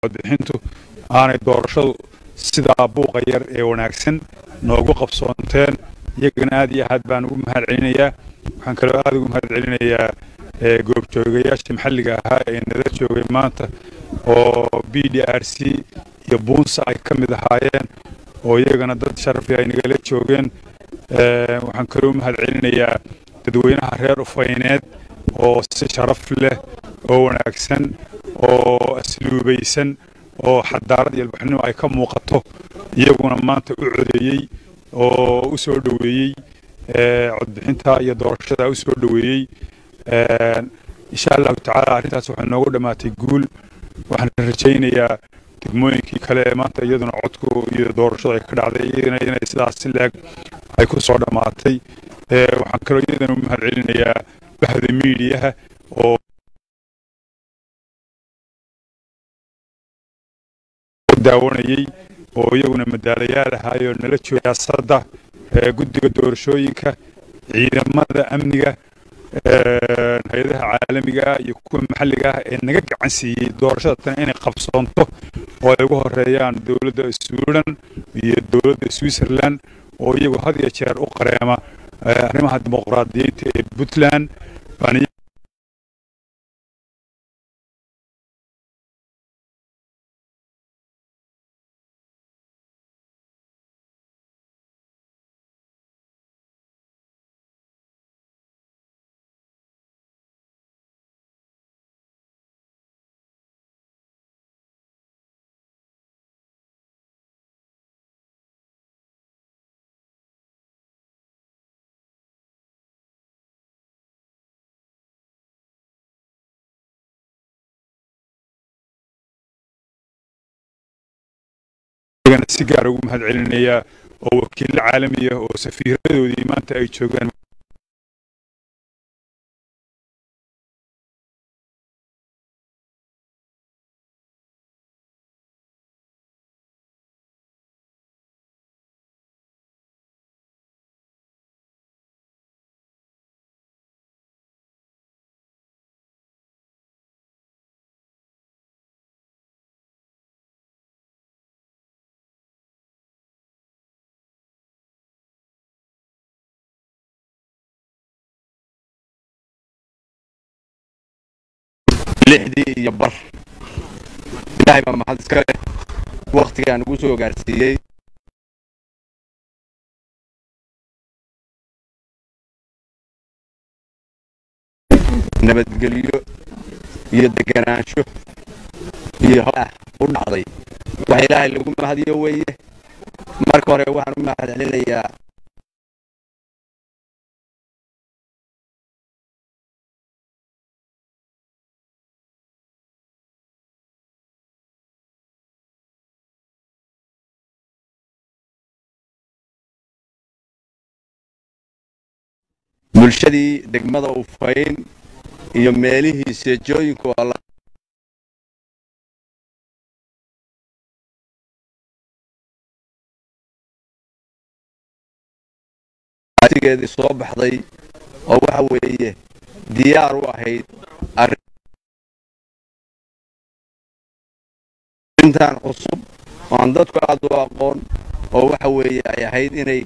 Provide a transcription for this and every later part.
codbixintu aanay doorashadu sidaa buuqa yar ee wanaagsan noogu qabsoonteen iyagana aad iyo aad baan ugu mahad celinayaa waxaan kaloo aad ugu mahad celinayaa goobjoogayaasha maxalliga ahaa ee nala joogay maanta oo b d r c iyo buunsa ay ka mid ahaayeen oo iyagana dad sharafi ay nagala joogeen waxaan kaloo mahad celinayaa dadweynaha reer ufayneed oo si sharaf leh oo wanaagsan oo asluubaysan oo xadaarad iyo albaxnimo ay ka muuqato iyaguna maanta u codeeyey oo u soo dhoweeyey codbixinta iyo doorashada u soo dhoweeyey insha allahu tacaala arrintaas waxay noogu dhammaatay guul waxaan rajaynayaa degmooyinkii kale ee maanta iyaduna codku iyo doorashadu ay ka dhacday iyadana inay sidaas si leeg ay ku soo dhammaatay waxaan kaloo iyadana u mahad celinayaa bahda miidiyaha oo daawanayey oo iyaguna madaalayaal ahaayoo nala jooga siyaasadda guddiga doorashooyinka ciidamada amniga hay-adaha caalamiga ah iyo kuwa maxalliga ah ee naga gacan siiyey doorashada tan inay qabsoonto oo ay ugu horeeyaan dowladda sweden iyo dowladda switzerland oo iyagu had iyo jeer u qareema arrimaha dimuqraadiyiinta ee puntland baan si gaar ugu mahad celinayaa oo wakiillo caalami ah oo safiiradoodii maanta ay joogaan lixdii iyo bar ilaahay baa maxad iska leh wakhtigaan ugu soo gaarsiiyey nabadgelyo iyo deganaansho iyo ah u dhacday wax ilaahay lagu mahadiyo weeye marka hore waxaan u mahad celinayaa bulshadii degmada ufayn iyo meelihii seejooyinku alla geedii soo baxday oo waxa weeye diyaar u ahayd arrintan cusub oo aan dadku aad u aqoon oo waxa weeye ay ahayd inay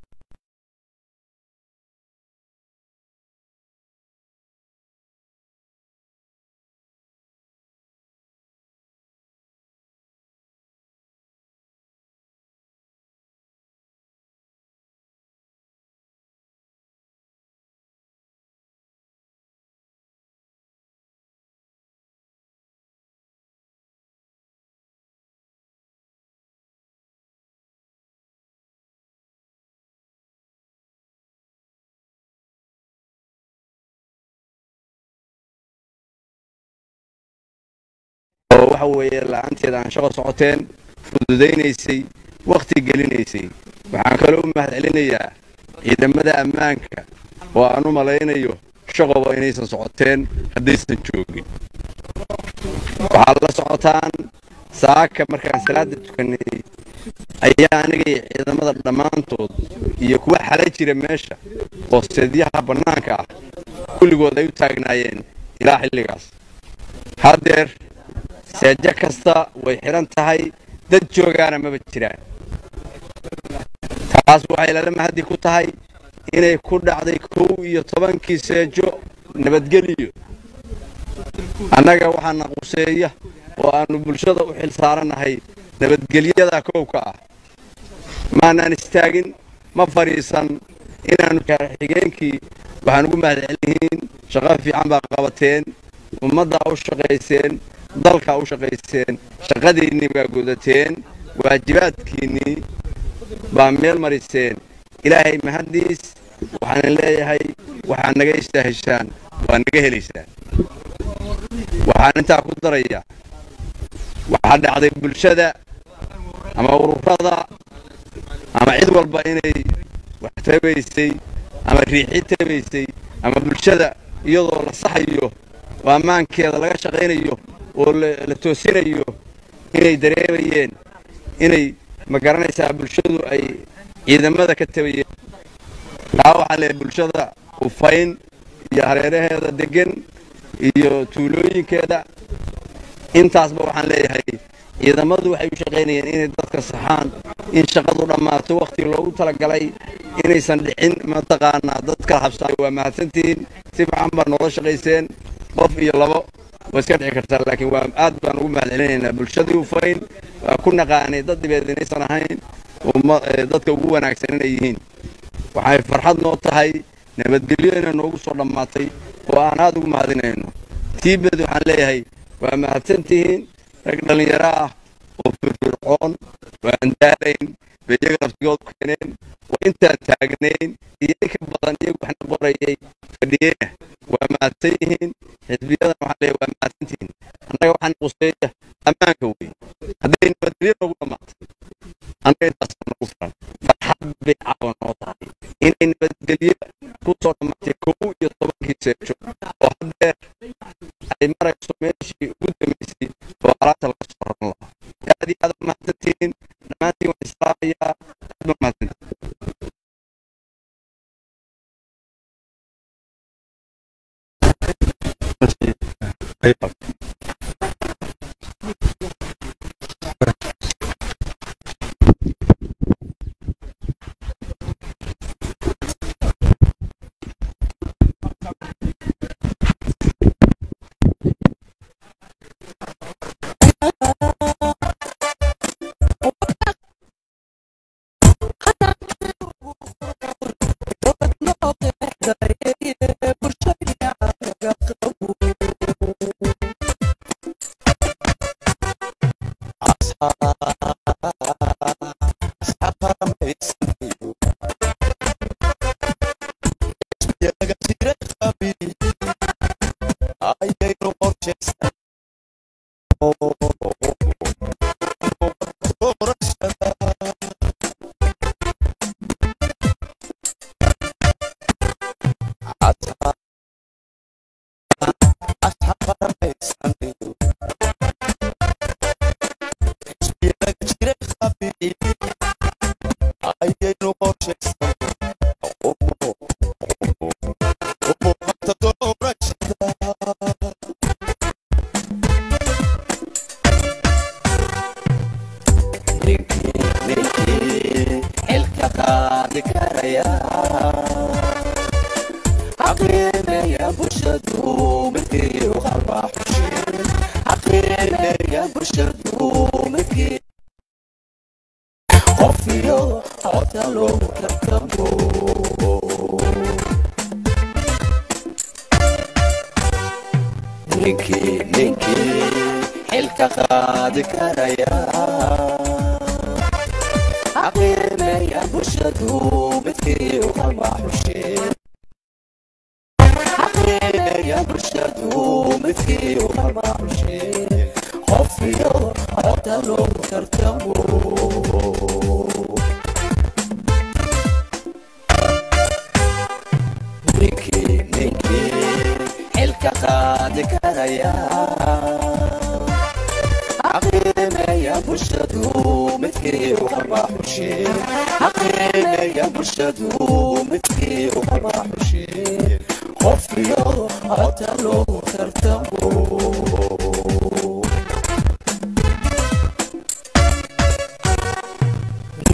oo waxa weeye la-aanteeda aan shaqo socoteen fududaynaysay wakhti gelinaysay waxaan kaloo u mahad celinayaa ciidamada ammaanka oo aan u malaynayo shaqoba inaysan socoteen haddaysan joogin waxaad la socotaan saaka markaan salaada tukanay ayaa anigay ciidamada dhammaantood iyo kuwa xala jira meesha hoosteedyaha bannaanka ah kulligood ay u taagnaayeen ilaa xilligaas haddeer seejo kasta way xidhan tahay dad joogaana maba jiraan taas waxay lala mahadi ku tahay inay ku dhacday kow iyo tobankii seejo nabadgeliyo annaga waxaana quseeya oo aannu bulshada u xil saarannahay nabadgelyada kowka ah maanaan istaagin ma fadhiisan inaannu xigeenkii waxaan ugu mahadcelinihiin shaqo fiican baa qabateen ummaddaa u shaqayseen dalkaa u shaqayseen shaqadiinnii baa gudateen waajibaadkiinnii baa meel mariseen ilaahay mahaddiis waxaanan leeyahay waxaad naga istaahishaan waa naga helaysaan waxaan intaa ku daraya waxaa dhacday bulshada ama ururada ama cid walba inay wax tabaysay ama riixi tabaysay ama bulshada iyadoo la saxayo oo ammaankeeda laga shaqaynayo oo la toosinayo inay dareemayeen inay ma garanaysaa bulshadu ay ciidamada ka tabayeen taa waxaa leeyahay bulshada ufayn iyo hareeraheeda deggan iyo tuulooyinkeeda intaasba waxaan leeyahay ciidamadu waxay u shaqaynayeen inay dadka saxaan in shaqadu dhammaato wakhti loogu talagalay inaysan dhicin mataqaanaa dadka habsaayo waa mahadsantihiin si fiican baa noola shaqayseen qof iyo labo waa iska dhici kartaa laakiin waa aad baan ugu mahadcelinaynaa bulshadii ufayn waa ku naqaanay dad dhibeed inaysan ahayn dadka ugu wanaagsan inay yihiin waxay farxad noo tahay nabadgelyo inay noogu soo dhammaatay oo aan aad ugu mahadinayno tiibed waxaan leeyahay waa mahadsantihiin rag dhallinyaro ah oo firfircoon oo aan daalayn bay iyaga naftigood keeneen waa intaan taagnayn iyo inka badan iyagu waxna qorayay fadhiyeyna waa mahadsan yihiin xisbiyadan waxaan leeyahay waa mahadsantihiin annaga waxaan quseeya ammaanka wey hadday nabadgelyo noogu dhammaatay annaga intaasoo nagu filan farxad bay caawa noo tahay inay nabadgelyo ku soo dhammaatay kow iyo tobankii seejo oo haddeer ay marayso meeshii ugu dambaysay oo alaabta laga soo raran lahaa aad iyo aad u mahadsantihiin dhammaantiin waan islaamayaa aad ba mahadsantihiin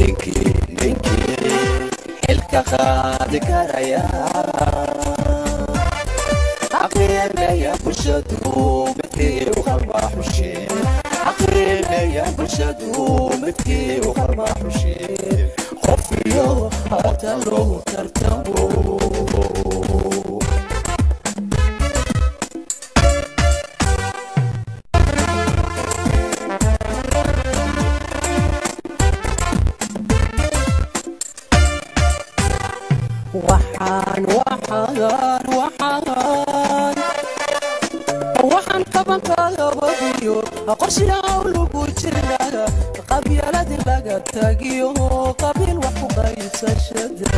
ninkii ninkii xilka qaadi karaya aqrimeya bulshadu midkii u qalba xusheen aqrimeya bulshadu midkii u qalba xusheen qof iyo hata loogu tartamo waxaan waxaan waxaan waxaan qabankaagabadiyo qorshiyaw lagu jirnaa qabyaaladii laga tagiyo qabiil wax ku qaybsashada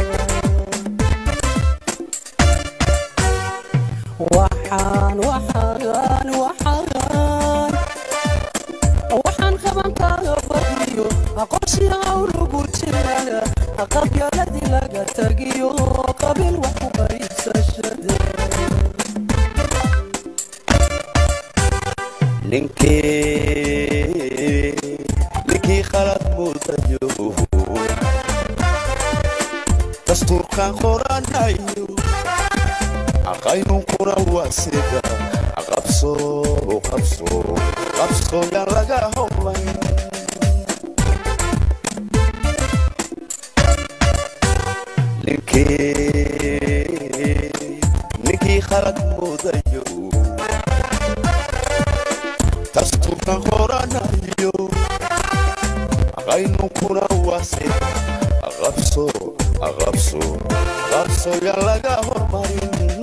waxaan waxaan waxaan waxaan qabankaaga badiyo qorshiyaw lagu jirnaa qabyaaladii laga tagiyo qabiil wax ku qaybsashada ninkii ninkii khalad mudayo dastuurkan qoranayo aqaynunkuna waa sida qabso qabso qabso yaan laga howlay ninkii ninkii khalad mudayo dastuurkan qoranayo aqaynunkuna waa sida qabso qabso qabso yaan laga hormarin